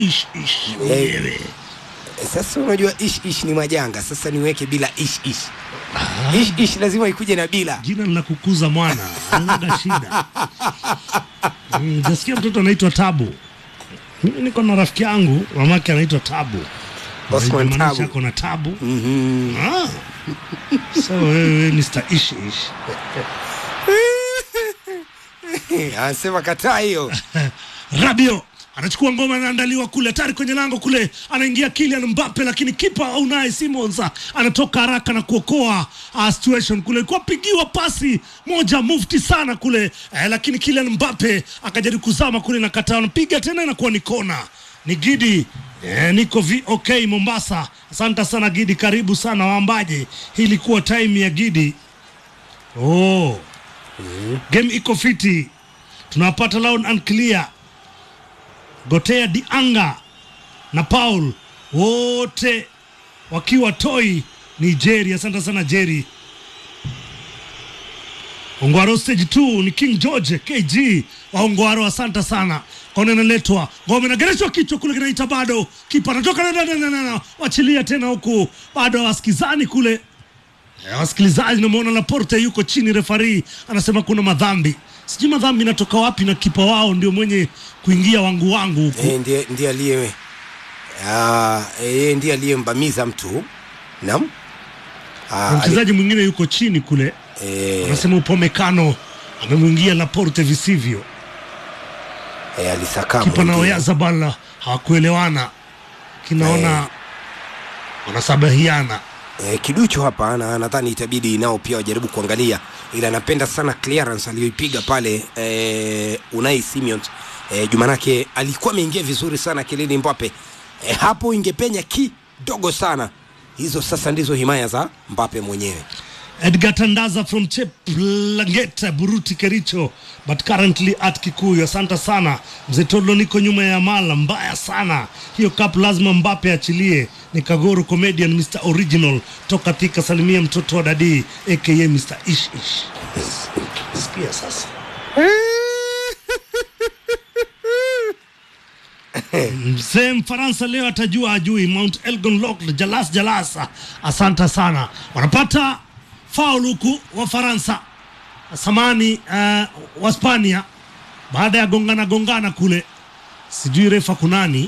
ish ish mwenyewe. Sasa unajua ish ish ni majanga. Sasa niweke bila ish ish. Ish ish lazima ikuje na bila. Jina la kukuza mwana anaga shida. Mm, Jasikia mtoto anaitwa Tabu. Mimi niko na rafiki yangu mamake anaitwa Tabu. Osman Inamaanisha Tabu. ako na tabu. Mhm. Ah. So wewe Mr. Ish Ish. Anasema kataa hiyo. Rabio anachukua ngoma, anaandaliwa kule, tayari kwenye lango kule, anaingia Kylian Mbappe, lakini kipa Unai Simons anatoka haraka na kuokoa uh, situation kule. Ilikuwa pigiwa pasi moja mufti sana kule eh, lakini Kylian Mbappe akajaribu kuzama kule na kataa, anapiga tena, inakuwa ni kona. Ni Gidi eh, niko VOK Mombasa. Asante sana Gidi, karibu sana waambaje. Hii ilikuwa time ya Gidi. Oh, game iko fiti, tunawapata loud and clear. Gotea Dianga na Paul wote wakiwa Toi Nigeria. Asante sana Jerry. Ongwaro stage 2 ni King George KG wa Ongwaro, asante sana. Kona inaletwa ngome nagereshwa kichwa kule, kinaita bado, kipa anatoka na, na, na, na, na, wachilia tena huku, bado wasikizani kule Eh, wasikilizaji, namuona Laporte yuko chini, refari anasema kuna madhambi. Sijui madhambi inatoka wapi, na kipa wao ndio mwenye kuingia wangu wangu huku. Eh, ndiye ndiye aliye ah, eh, ndiye aliyembamiza mtu. Naam. Ah, Na ali- mchezaji mwingine yuko chini kule, eh, anasema upomekano amemwingia Laporte visivyo. eh, alisakama. Kipa na ndiye. Oyazabal hawakuelewana, kinaona wanasabahiana. Eh, kiduchu hapa na nadhani itabidi nao pia wajaribu kuangalia, ila napenda sana clearance aliyoipiga pale eh, Unai Simons eh, Jumanake alikuwa ameingia vizuri sana Kylian Mbappe eh, hapo ingepenya kidogo sana. Hizo sasa ndizo himaya za Mbappe mwenyewe. Edgar Tandaza from Cheplanget, Buruti, Kericho, but currently at Kikuyu. Asante sana mzee Tolo, niko nyuma ya mala mbaya sana hiyo cup, lazima Mbappe achilie. Ni Kagoro comedian Mr Original toka Thika, salimia mtoto wa dadi aka Mr Ish Ish. Sikia sasa mzee Mfaransa leo atajua ajui. Mount Elgon Locked, Jalas Jalas, asante sana. Wanapata faul huku wa Faransa samani uh, wa Spania baada ya gongana gongana kule, sijui refa kunani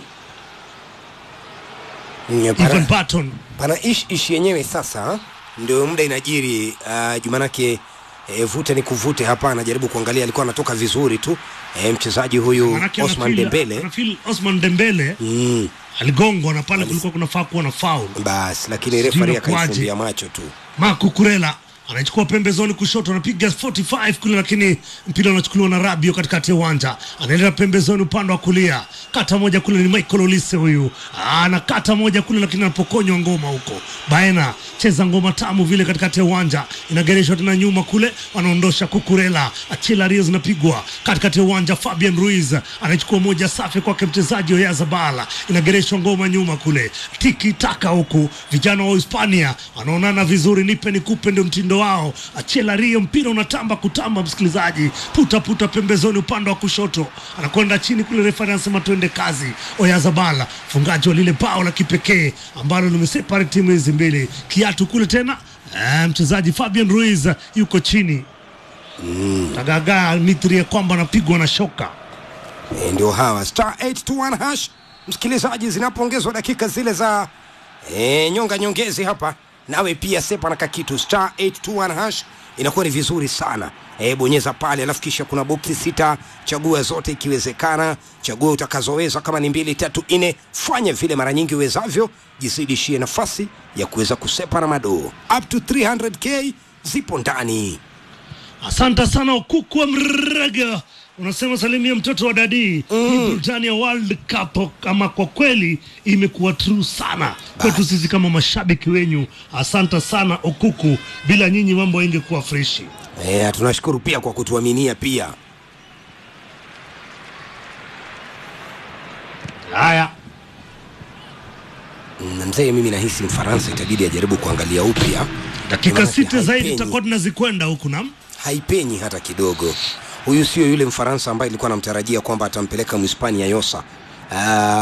Mm, Ivan Pana, Barton pana ish ish yenyewe sasa ndio muda inajiri uh, Jumanake eh, vute ni kuvute hapa, anajaribu kuangalia, alikuwa anatoka vizuri tu eh, mchezaji huyu Manake Osman anafeel- Dembele anafeel Osman Dembele mm. aligongwa na pale kulikuwa kunafaa kuwa na faul. Basi lakini Sijui refari inakuwaje. akaifumbia macho tu. Marco Kurela anachukua pembezoni kushoto, anapiga 45 kule, lakini mpira unachukuliwa na Rabio katikati ya uwanja, anaenda pembezoni upande wa kulia, kata moja kule ni Michael Olise huyu ana kata moja kule, lakini anapokonywa ngoma huko. Baena cheza ngoma tamu vile katikati ya uwanja, inagereshwa tena nyuma kule, wanaondosha Kukurela, Achela Rio zinapigwa katikati ya uwanja. Fabian Ruiz anachukua moja safi kwake mchezaji Oyazabala, inagereshwa ngoma nyuma kule, tiki taka huku, vijana wa Hispania wanaonana vizuri, nipe nikupe, ndio mtindo wao. Achela Rio, mpira unatamba kutamba, msikilizaji, puta puta pembezoni upande wa kushoto, anakwenda chini kule, refari anasema tuende kazi. Oyazabala fungaji wa lile bao la kipekee ambalo limeseparate timu hizi mbili, kiatu kule tena eh, mchezaji Fabian Ruiz yuko chini tagagaa mitri ya kwamba anapigwa na shoka. E, ndio hawa star 821 hash msikilizaji, zinapoongezwa dakika zile za e, nyonga nyongezi hapa, nawe pia sepa na kakitu star 821 hash inakuwa ni vizuri sana. E, bonyeza pale, alafu kisha kuna boksi sita, chagua zote ikiwezekana, chagua utakazoweza. Kama ni mbili, tatu, nne, fanya vile mara nyingi uwezavyo, jizidishie nafasi ya kuweza kusepa na madoo. Up to 300k zipo ndani. Asante sana Okuku wa Mrega, unasema salimia mtoto wa dadi mm. Hii burudani ya World Cup kama kwa kweli imekuwa true sana kwetu sisi kama mashabiki wenyu. Asante sana Okuku, bila nyinyi mambo ingekuwa freshi. E, tunashukuru pia kwa kutuaminia pia. Haya, Na mzee, mimi nahisi Mfaransa itabidi ajaribu kuangalia upya dakika Maanake sita zaidi haipenyi. tutakuwa tunazikwenda huku nam haipenyi hata kidogo. Huyu sio yule Mfaransa ambaye ilikuwa namtarajia kwamba atampeleka Mhispania Yosa. Ah,